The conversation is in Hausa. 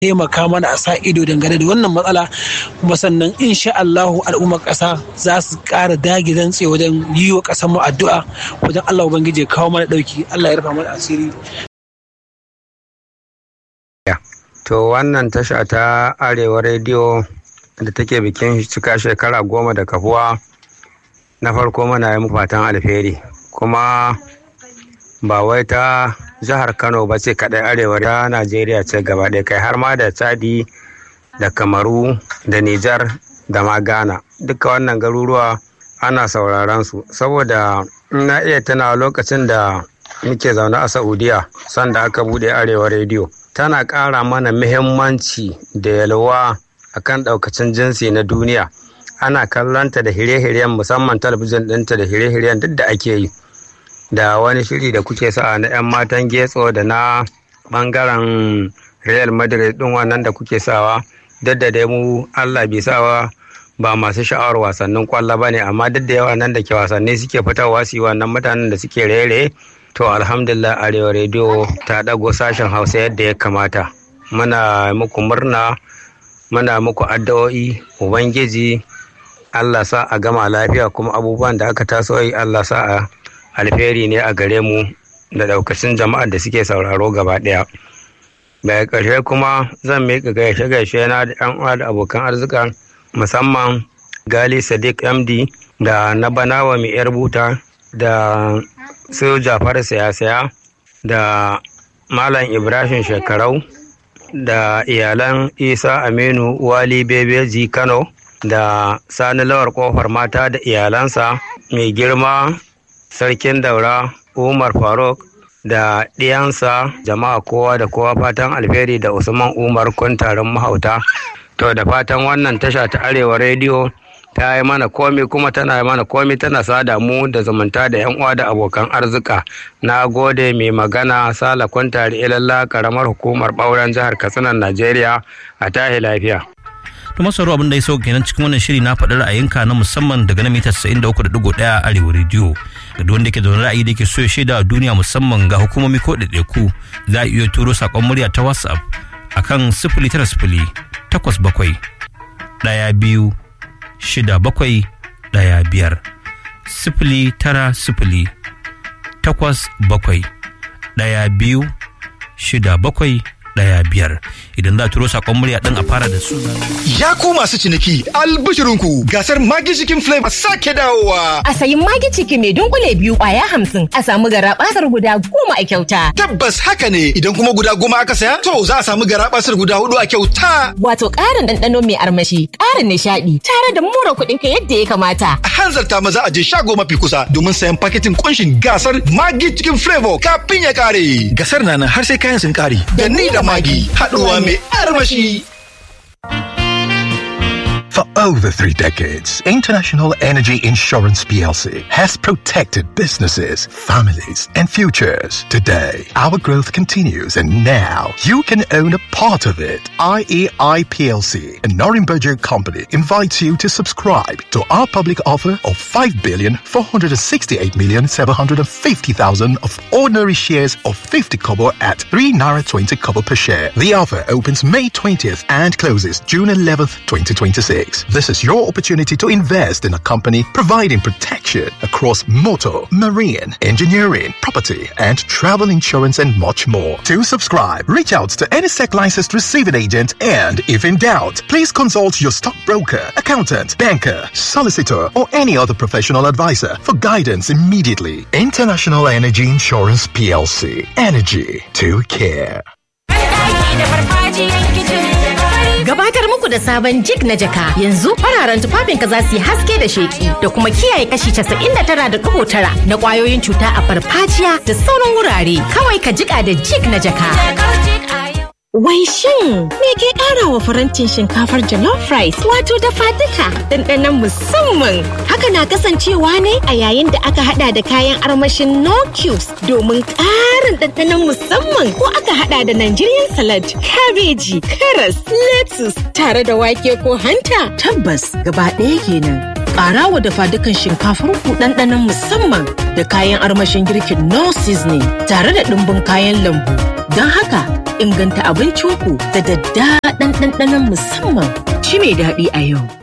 taimaka mana a sa ido dangane da wannan matsala kuma sannan insha Allahu al'ummar ƙasa za su ƙara dage dantse wajen yi wa ƙasar mu addu'a wajen Allah ubangiji ya kawo mana ɗauki Allah ya rufa mana asiri To wannan tasha ta Arewa rediyo da take bikin cika shekara goma da kafuwa na farko muna yi fatan alheri kuma ba wai ta jihar Kano ba ce kaɗai arewa ta Najeriya ce gaba ɗaya kai har ma da Chadi da Kamaru da Nijar da ma Ghana duka wannan garuruwa ana sauraron su saboda na iya tana lokacin da muke zaune a Saudiya sanda aka buɗe Arewa rediyo. tana ƙara mana muhimmanci da yalwa akan ɗaukacin jinsi na duniya ana kallonta da hire-hiren musamman talabijin ɗinta da hire-hiren duk da ake yi da wani shiri da kuke sa na 'yan matan getso da na ɓangaren real madrid ɗin wannan da kuke sawa duk da dai mu allah bai sawa ba masu sha'awar wasannin kwallo ba ne amma duk da yawa nan da ke wasanni suke fitarwa su yi wannan mutanen da suke rere To alhamdulillah Arewa rediyo ta ɗago sashen Hausa yadda ya kamata. Muna muku murna, muna muku addu'o'i, Ubangiji Allah sa a gama lafiya kuma abubuwan da aka taso yi Allah sa a alheri ne a gare mu da ɗaukacin jama'ar da suke sauraro gaba ɗaya. Daga ƙarshe kuma zan miƙa gaishe gaishe na da ƴan uwa da abokan arzika musamman Gali Sadiq MD da na Banawa mai 'yar buta da su jafar saya-saya da malam ibrahim shekarau da iyalan isa aminu wali bebeji kano da sani lawar kofar mata da iyalansa mai girma sarkin daura umar faruk da ɗiyansa jama'a kowa da kowa fatan alheri da usman umar kuntarin mahauta to da fatan wannan tasha ta arewa rediyo ta yi mana komi kuma tana yi mana komi tana sada mu da zumunta da yan uwa da abokan arzika na gode mai magana sala kwantari ilalla karamar hukumar ɓauren jihar katsinan najeriya a tahi lafiya to masaru abin da ya sauke kenan cikin wannan shiri na faɗi ra'ayinka na musamman daga na mita 93.1 arewa rediyo ga duk wanda ke zaune ra'ayi da ke so ya shaida a duniya musamman ga hukumomi ko ɗaiɗaiku za a iya turo saƙon murya ta whatsapp akan sifili tara sifili takwas bakwai ɗaya biyu shida bakwai ɗaya biyar sifili tara sifili takwas bakwai ɗaya biyu shida bakwai ɗaya biyar idan za a turo saƙon murya ɗin a fara da suna. Ya ku masu ciniki albishirinku gasar magi cikin flavor sake dawowa. A sayi magi ciki mai dunkule biyu ƙwaya hamsin a samu gara basar guda goma a kyauta. Tabbas haka ne idan kuma guda goma aka saya to za a samu gara basar guda hudu a kyauta. Wato ƙarin ɗanɗano mai armashi ƙarin nishaɗi tare da mura kuɗin ka yadda ya kamata. A hanzarta maza a je shago mafi kusa domin sayan paketin kunshin gasar magi cikin flavor kafin ya ƙare. Gasar na nan har sai kayan sun ƙare. Da ni da magi haɗuwa mai armashi. For over three decades, International Energy Insurance PLC has protected businesses, families, and futures. Today, our growth continues, and now you can own a part of it. IEI PLC, a Norimberger company, invites you to subscribe to our public offer of 5 billion 468 million 750,000 of ordinary shares of 50 kobo at 3 naira 20 kobo per share. The offer opens May 20th and closes June 11th, 2026. This is your opportunity to invest in a company providing protection across motor, marine, engineering, property, and travel insurance and much more. To subscribe, reach out to any SEC licensed receiving agent and if in doubt, please consult your stockbroker, accountant, banker, solicitor, or any other professional advisor for guidance immediately. International Energy Insurance PLC. Energy to care. Gabatar muku da sabon jig na jaka yanzu fararen tufafinka za su yi haske da sheki da kuma kiyaye kashi 99.9 na kwayoyin cuta a farfajiya da sauran wurare kawai ka jika da jig na jaka. Wai shin me ke ƙara wa farantin shinkafar jollof rice wato dafa duka ɗanɗanon musamman haka na kasancewa ne a yayin da aka hada da kayan armashin no cubes domin ƙarin ɗanɗanon musamman ko aka hada da Nigerian salad, kabeji, karas, lettuce tare da wake ko hanta. Tabbas gaba ɗaya kenan. Ƙara wa dafa dukan shinkafar ku ɗanɗanon musamman da kayan armashin girkin no seasoning tare da ɗumbin kayan lambu. Don haka inganta abincinku da daddaɗan ɗanɗanon musamman. Ci mai daɗi a yau.